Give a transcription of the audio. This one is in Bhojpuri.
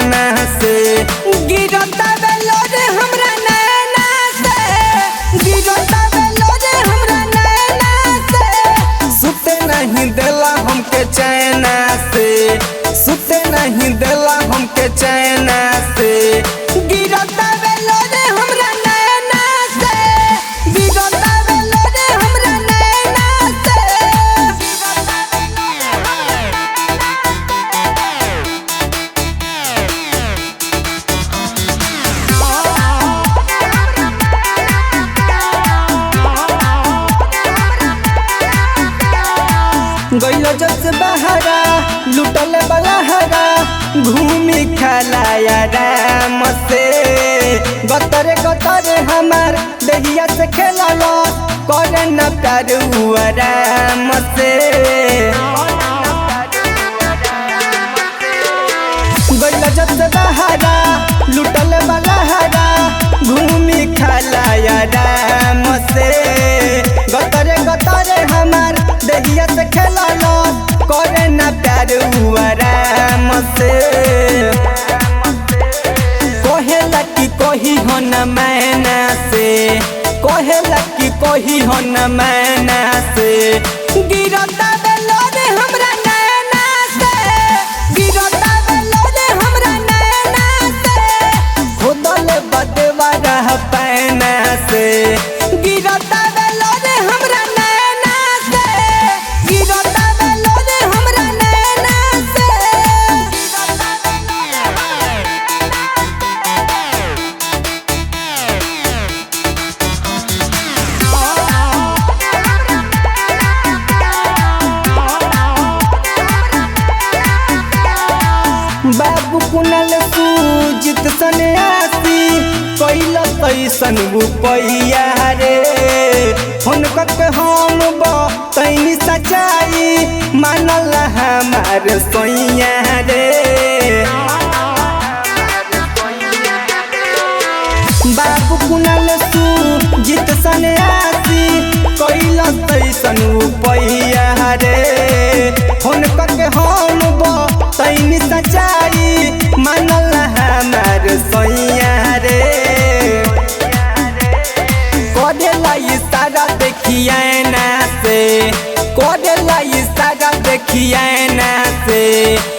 नैना से गिरता बेलोर हमरा नैना से गिरता बेलोर हमरा नैना से सुते नहीं देला हमके चैना से सुते नहीं देला हमके चैना से गिरता बेलोर हमरा नैना से गिरता बेलोर हमरा नैना से गइलो जब से बहरा लुटल बलहरा घूमी खलाया राम से गतरे गतरे हमार दहिया से खेललो करे न प्यार हुआ राम से गइलो जब से बहरा लुटल बलहरा घूमी खलाया राम से गतरे गतरे हमार दहिया से खेललो करे न प्यार हुआ राम से कहेला कि कही हो न मैना से कहेला कि कही हो न मैना से गिरता बेलोरे हमरा नैना से गिरता बेलोरे हमरा नैना से खुदल बदवा रह पैना से गिरता बेलोरे हमरा नैना से गिरता बेलोरे हमरा नैना से बाबू कुनल सूजित सन्यासी कैल तैसन रुपैया रे फोन कक हम तैनी सच्चाई मानल हमार सोइया रे बाबू कुनल सूजित सन्यासी कैल तैसन रुपैया रे फोन कक हम तैनी सच्चाई मानल हमार सोइया रे करेला इशारा देखिए ना से करेला इशारा देखिए ना से